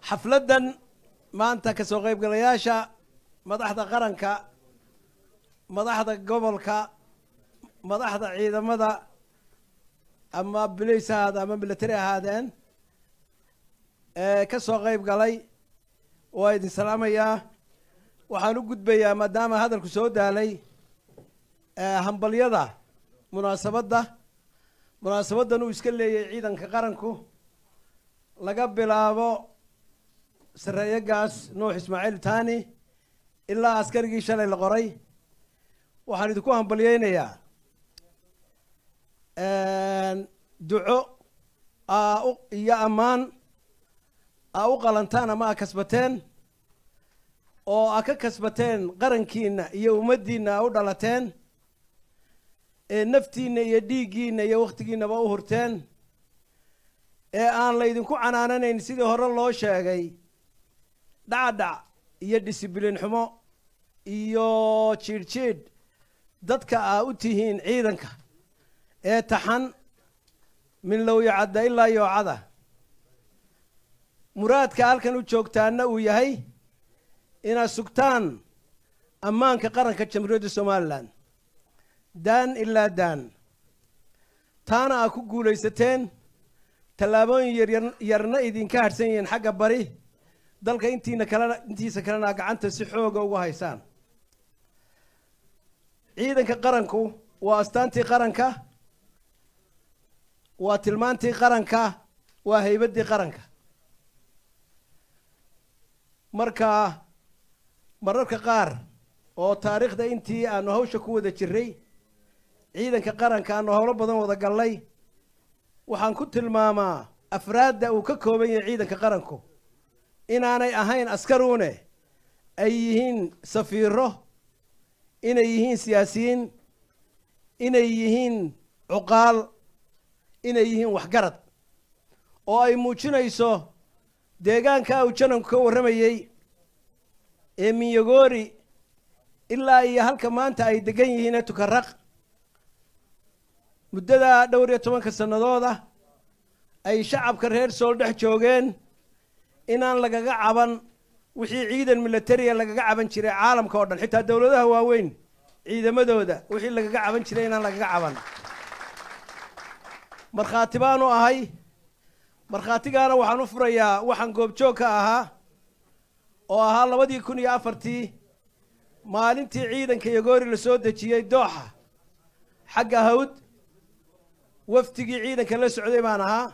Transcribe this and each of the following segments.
xafladdan maanta ka soo qaybgalayaasha madaxda qaranka madaxda gobolka madaxda ciidamada ama bilays ahaada ama military ahaadeen ee ka soo qayb galay waa idin salaamayaa waxaan u gudbayaa maadaama hadalku soo daalay hambalyada munaasabadda munaasabaddan uu iska leeyahay ciidanka qaranku laga bilaabo sareeyagaas nuux ismaaciil tani ilaa askarigii shalay la qoray waxaan idinku hambalyeynayaa duco aa u iyo ammaan aa u qalantaan ama aa kasbateen oo aa ka kasbateen qarankiina iyo ummaddiina aa u dhalateen ee naftiina iyo dhiiggiina iyo wakhtigiinaba u hurteen ee aan laydinku canaananayn sidii hore loo sheegay dhacdhac iyo discibliin xumo iyo jiidh jiidh dadka aa u tihiin ciidanka ee taxan min lowyacadda ilaa yoocada muraadka halkan u joogtaana uu yahay inaad sugtaan ammaanka qaranka jamhuuriyadda somalilan daan ilaa daan taana aa ku guulaysateen tallaabooyin yaryar yarna idinka hadhsan yihiin xagga bari dalka intiina kalena intiisa kalena gacanta si xooga ugu haysaan ciidanka qaranku waa astaantii qaranka waa tilmaantii qaranka waa haybaddii qaranka marka mararka qaar oo taariikhda intii aanu hawsha ku wada jiray ciidanka qaranka aanu howlo badan wada gallay waxaan ku tilmaamaa afraadda uu ka kooban yahay ciidanka qaranku inaanay ahayn askaruune ay yihiin safiiro inay yihiin siyaasiyiin inay yihiin cuqaal inay yihiin waxgarad oo ay muujinayso deegaanka uu jananku ka warramayey ee minyagoori ilaa iyo halka maanta ay degan yihiin ee tukaraq muddada dhowr iyo tobanka sannadooda ay shacabka reer sool dhex joogeen inaan lagaga caban wixii ciidan militariya lagaga caban jiray caalamka oo dhan xitaa dowladaha waaweyn ciidamadooda wixii lagaga caban jiray inaan lagaga caban markhaati baanu ahay markhaatigaana waxaan u furayaa waxaan goobjoog ka ahaa oo ahaa labadii kun iyo afartii maalintii ciidanka yogoori la soo dejiyey dooxa xagga hawd wafdigii ciidanka la socday baan ahaa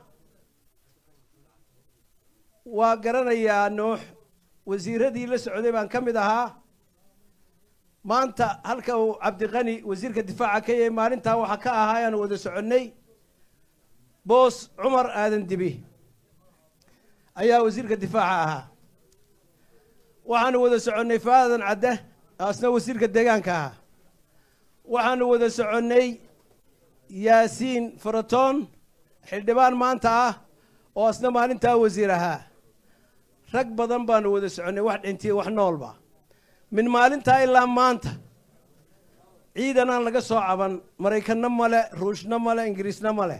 waa garanayaa nuux wasiiradii la socday baan ka mid ahaa maanta halka uu cabdiqani wasiirka difaaca ka yahay maalintaa waxaa ka ahaa ayaanu wada soconnay boos cumar aadan dibi ayaa wasiirka difaaca ahaa waxaanu wada soconnay faadan cadde asna wasiirka deegaanka ahaa waxaanu wada soconnay yaasiin faratoon xildhibaan maanta ah oo asna maalintaa wasiir ahaa rag badan baanu wada soconnay wax dhintiya wax noolba min maalintaa ilaa maanta ciidan aan laga soo caban maraykanna male ruushna male ingiriisna male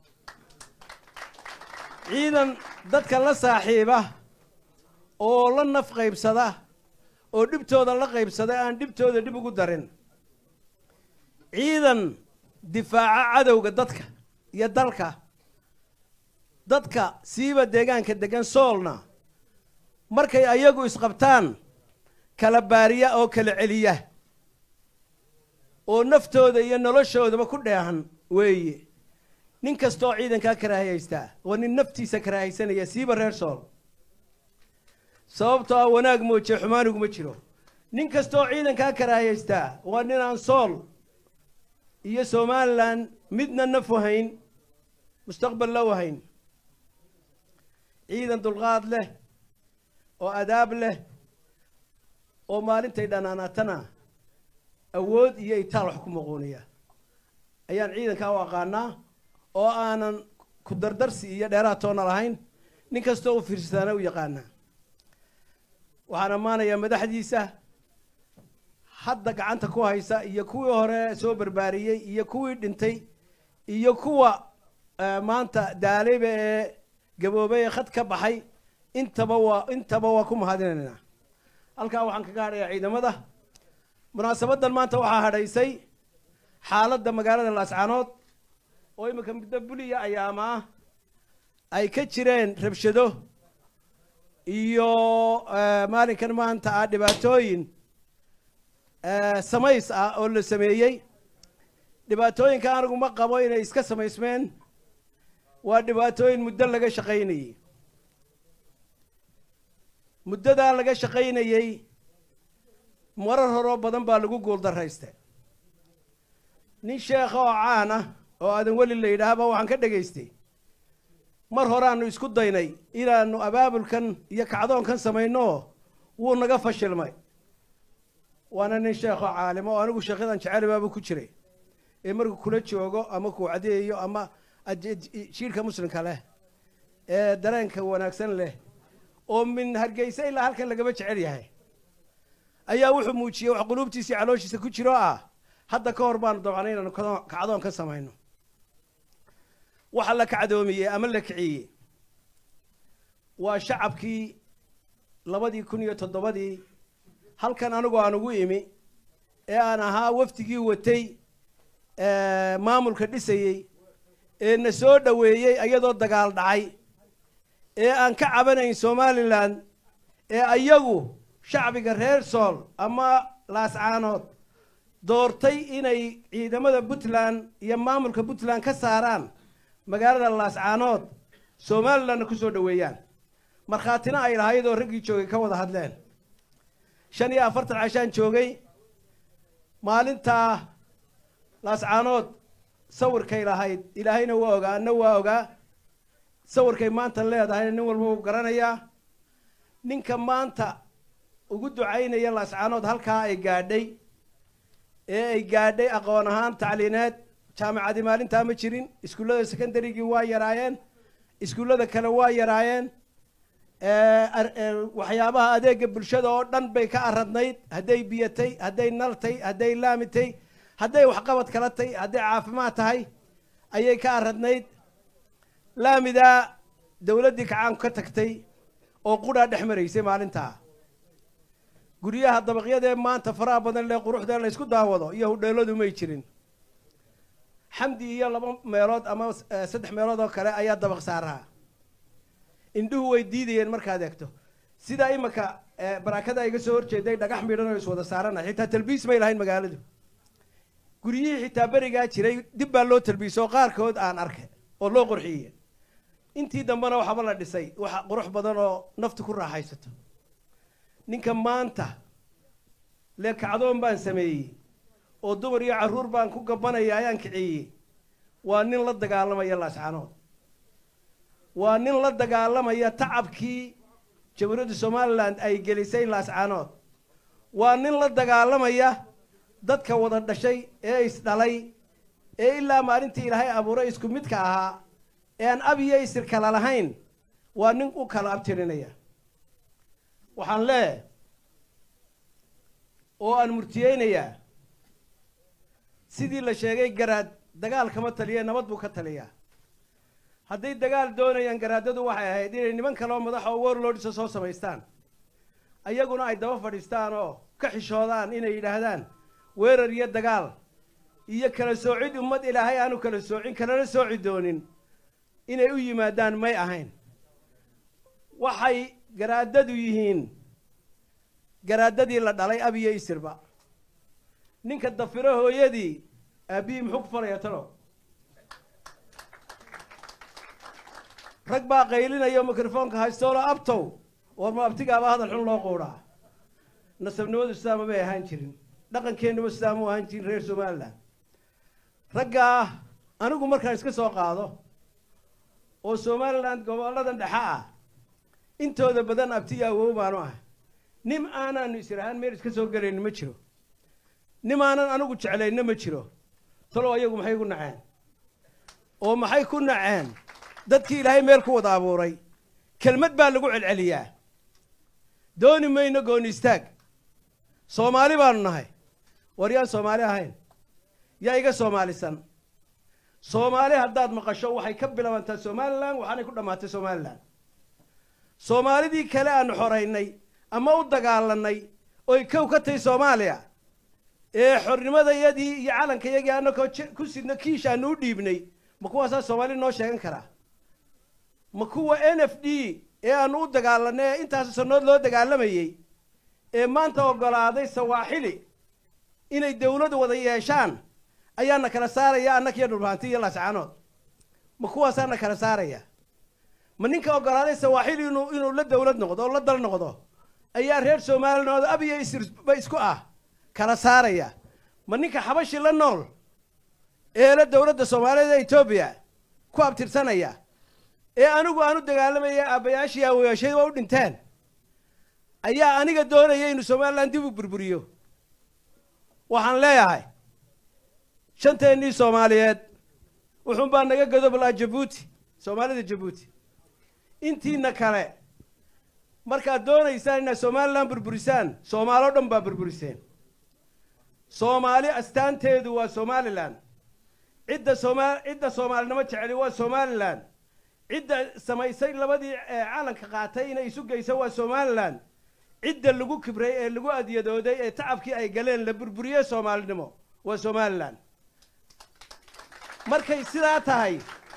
ciidan dadka la saaxiiba oo la naf qaybsada oo dhibtooda la qaybsada aan dhibtooda dhib ugu darin ciidan difaaca cadowga dadka iyo dalka dadka siiba deegaanka degan soolna markay ayagu isqabtaan kala baariya oo kala celiya oo naftooda iyo noloshoodaba ku dheehan weeye nin kasta oo ciidankaa karaahiyaystaa waa nin naftiisa karaahaysanaya siiba reer sool sababtoo ah wanaag moojiye xumaaniguma jiro nin kasta oo ciidankaa karaahiyaystaa waa nin aan sool iyo somalilan midna naf wahayn mustaqbal la wahayn ciidan dulqaad leh oo adaab leh oo maalintay dhanaanaatana awood iyo itaal wax ku muquuniya ayaan ciidankaa u aqaanaa oo aanan ku dardarsi iyo dheeraad toona lahayn nin kastoo u fiirsataana u yaqaanaa waxaan ammaanayaa madaxdiisa hadda gacanta ku haysa iyo kuwii hore soo barbaariyey iyo kuwii dhintay iyo kuwa maanta daalayba ee gaboobay ee khad ka baxay intaba waa intaba waa ku mahadinaynaa halkaa waxaan kaga hadhayaa ciidamada munaasabaddan maanta waxaa hadhaysay xaaladda magaalada laascaanood oo iminka muddo buliya ayaama ah ay ka jireen rabshado iyo maalinkan maanta ah dhibaatooyin samays ah oo la sameeyey dhibaatooyinka anigu ma qabo inay iska samaysmeen waa dhibaatooyin muddo laga shaqaynayey muddadaa laga shaqaynayey marar horoo badan baa lagu guuldaraystay nin sheekha oo caan ah oo aadan weli la yidhaahba waxaan ka dhegaystay mar horeaanu isku daynay inaanu abaabulkan iyo kacdoonkan samayno wuu naga fashilmay waana nin sheekoo caalimo oo anigu sheekyadan jecelibaaba ku jiray ee markuu kula joogo ama kuu cadeeyo ama jiirhka muslimka leh ee dareenka wanaagsan leh oo min hargeysa ilaa halkan lagama jecel yahay ayaa wuxuu muujiyey wax quluubtiisii calooshiisa ku jiro ah hadda ka hor baanu dabcnay inaanu kacdoon ka samayno waxa la kacdoomiyey ama la kiciyey waa shacabkii labadii kun iyo toddobadii halkan anigu aan ugu imi ee aan ahaa wafdigii watay maamulka dhisayey ee na soo dhoweeyey iyadoo dagaal dhacay ee aan ka cabanayn somalilan ee ayagu shacbiga reer sool ama laascaanood doortay inay ciidamada puntland iyo maamulka puntland ka saaraan magaalada laascaanood somalilandna ku soo dhoweeyaan markhaatina ay lahayd oo raggii joogay ka wada hadleen shan iyo afartan cashaan joogay maalintaa laascaanood sawirkay lahayd ilaahayna waa ogaa anna waa ogaa sawirkay maanta leedahayna nin walba uu garanayaa ninka maanta ugu ducaynaya laascaanood halkaa ay gaadhay ee ay gaadhay aqoon ahaan tacliineed jaamacadii maalintaa ma jirin iskuullada secondarygii waa yaraayeen iskuullada kale waa yaraayeen waxyaabaha adeega bulshada oo dhan bay ka aradnayd hadday biyatay hadday naltay hadday laamitay hadday waxqabad kala tay hadday caafimaad tahay ayay ka aradnayd laamidaa dawladdii kacaanku ka tagtay oo qudhaa dhex maraysay maalintaa guryaha dabaqyadee maanta faraha badan lee quruxdee la ysku daawado iyo hudheeladu may jirin xamdi iyo laba meelood ama saddex meelood oo kale ayaa dabaq saaraha indhuhu way diidayeen markaad eegto sidaa iminka barakada iga soo horjeeday dhagax midhan oo iswada saarana xitaa talbiis may lahayn magaaladu guryihii xitaa berigaa jiray dib baa loo talbiisa oo qaarkood aan arkay oo loo qurxiye intii dambena waxaba la dhisay wax qurux badan oo naftu ku raaxaysato ninka maanta lee kacdoon baan sameeyey oo dumar iyo carruur baan ku gabanaya ayaan kiciyey waa nin la dagaalamaya laascaanood waa nin la dagaalamaya tacabkii jamhuuriyadda somalilan ay gelisay laascaanood waa nin la dagaalamaya dadka wada dhashay ee isdhalay ee ilaa maalintii ilaahay abuuray isku midka ahaa ee aan ab iyo isir kala lahayn waa nin u kala abtirinaya waxaan leeyahay oo aan murtiyeynayaa sidii la sheegay garaad dagaal kama taliya nabad buu ka taliyaa hadday dagaal doonayaan garaadadu waxay ahayd inay niman kale oo madax oo warlordsa soo samaystaan ayaguna ay daba fadhiistaan oo ka xishoodaan inay yidhaahdaan weerar iyo dagaal iyo kala soocid ummad ilaahay aanu kala soocin kalana sooci doonin inay u yimaadaan may ahayn waxay garaadadu yihiin garaadadii la dhalay ab iyo isirba ninka dafiro hooyadii aabbihii muxuu ku falaya talo rag baa qaylinaya mikrofoonka haystoolo abtow war ma abtigaaba hadal xun loo quudhaa nasabnimadu sidaama may ahaan jirin dhaqankeennuba sidaama u ahaan jirin reer somalilan raggaa anigu markaan iska soo qaado oo somalilan gobolladan dhexa ah intooda badan abtiga awow baanu ah nim aanaanu israhaan meel iska soo gelayno ma jiro nim aanan anigu jeclayno ma jiro talow ayagu maxay ku naceen oo maxay ku naceen dadkii ilaahay meel ku wada abuuray kelmad baa lagu celceliyaa dooni mayno gooni istaag soomaali baanu nahay war yaan soomaali ahayn yaa iga soomaalisan soomaali haddaad maqasho waxay ka bilaabantaa somalilan waxaanay ku dhammaatay somalilan soomaalidii kale aanu xoraynay ama u dagaalanay oy kow ka tahay soomaaliya ee xornimadayadii iyo calankayagii annakoo ku sidno kiish aanu u dhiibnay ma kuwaasaa soomaali noo sheegan karaa ma kuwa n f d ee aanu u dagaalanay ee intaas sannood loo dagaalamayey ee maanta oggolaaday sawaaxili inay dawladu wada yeeshaan ayaana kala saaraya annakiyo dhulbaanti iyo laascaanood ma kuwaasaana kala saaraya ma ninka oggolaaday sawaaxili inuu inuu la dawlad noqdo oo la dal noqdo ayaa reer somaliland abiyo isba isku ah kala saaraya ma ninka xabashi la nool ee la dawladda soomaaliyeed ee etoobiya ku abtirsanaya ee anigu aanu dagaalamaya aabbayaashii aawayaashay waa u dhinteen ayaa aniga doonaya inuu somaliland dib u burburiyo waxaan leeyahay shanteennii soomaaliyeed wuxuunbaa naga godoblaa jabuuti soomaalida jabuuti intiina kale markaad doonaysaan inaad somaliland burburisaan soomaaloo dhan baa burburiseen soomaali astaanteedu waa somalilan cidda sooma cidda soomaalinimo jeceli waa somalilan cidda samaysay labadii calanka qaatay inay isu geyso waa somalilan cidda lagu kibray ee lagu adyadooday ee tacabkii ay galeen la burburiye soomaalinimo waa somalilan markay sidaa tahay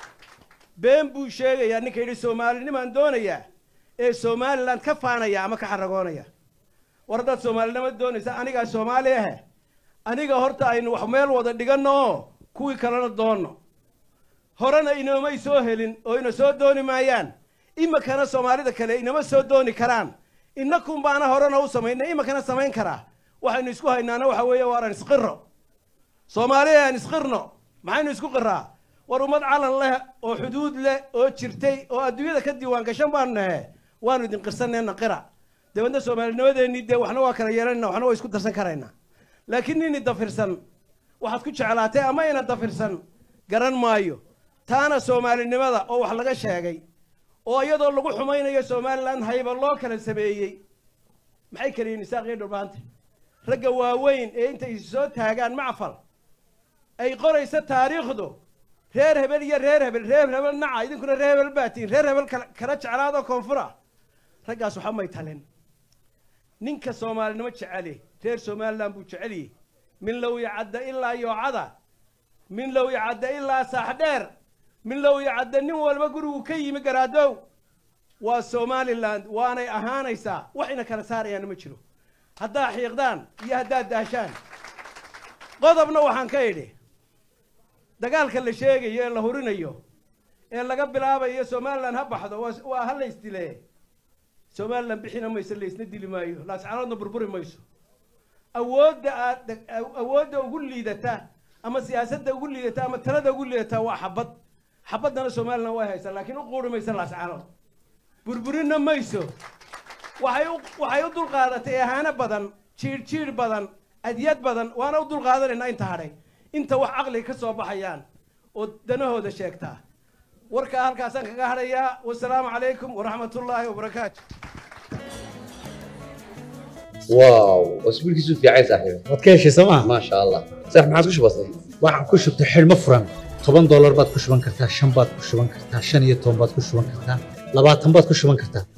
been buu sheegayaa ninka yidhi soomaalinimaan doonayaa ee somalilan ka faanaya ama ka xaragoonaya war haddaad soomaalinimo doonaysa anigaa soomaali ahe aniga horta aynu wax meel wada dhiganno oo kuwii kalena doonno horena inoomay soo helin oo ina soo dooni maayaan imikana soomaalida kale inama soo dooni karaan inakun baana horena u samaynay imikana samayn karaa waxaynu isku haynaana waxa weeye waaran isqiro soomaaliya aan isqirno maxaynu isku qiraa war ummad calan leh oo xuduud leh oo jirtay oo adduunyada ka diiwaan gashan baanu nahe waanu idin qirsanayna qira dabeedna soomaalinimadeennii dee waxna waa kala yeelanayna waxna waa isku darsan karaynaa laakiin nini dafirsan waxaad ku jeclaatay ama ina dafirsan garan maayo taana soomaalinimada oo wax laga sheegay oo iyadoo lagu xumaynayo somalilan hayba loo kala sameeyey maxay kala yihin isaaqii dhulbaanta ragga waaweyn ee intay soo taagaan macfal ay qoraysa taariikhdu reer hebel iyo reer hebel reer hebel naca idinkuna reer hebel baatiin reer hebel kala jeclaadoo koonfura raggaas waxa may talin ninka soomaalinimo jeceli reer somalilan buu jeceliyey min low yacadda ilaa yoocada min low yacadda ilaa saaxdheer min low yacadda nin walba gurigu ka yimi garaadow waa somaliland waanay ahaanaysaa wax ina kala saarayaana ma jiro haddaad xiiqdaan iyo haddaad daashaan qodobna waxaan ka idhi dagaalka la sheegayo ee la hurinayo ee laga bilaabayo somalilan ha baxdo waa ha la isdile somalilan bixina mayso laysna dili maayo laascanoodna burburi mayso awoodda aad awoodda ugu liidata ama siyaasadda ugu liidata ama talada ugu liidata waa xabad xabaddana somalilan way haysaa laakiin u quuri mayso laascanood burburina mayso waxay u waxay u dulqaadatay ahaano badan jiir jiir badan adyad badan waana u dulqaadanaynaa inta hadhay inta wax caqliga ka soo baxayaan oo danahooda sheegtaa warkaa halkaasaan kaga hadhayaa wasalaamu calaykum waraxmat ullaahi wabarakaatu واو واسبوعك في عايز صاحبي waad ka heshay sooma ما شاء الله صح ما عاد وش بصير waxaad ku shubtay xidhmo furan toban doolar baad ku shuban kartaa shan baad ku shuban kartaa shan iyo toban baad ku shuban kartaa labaatan baad ku shuban kartaa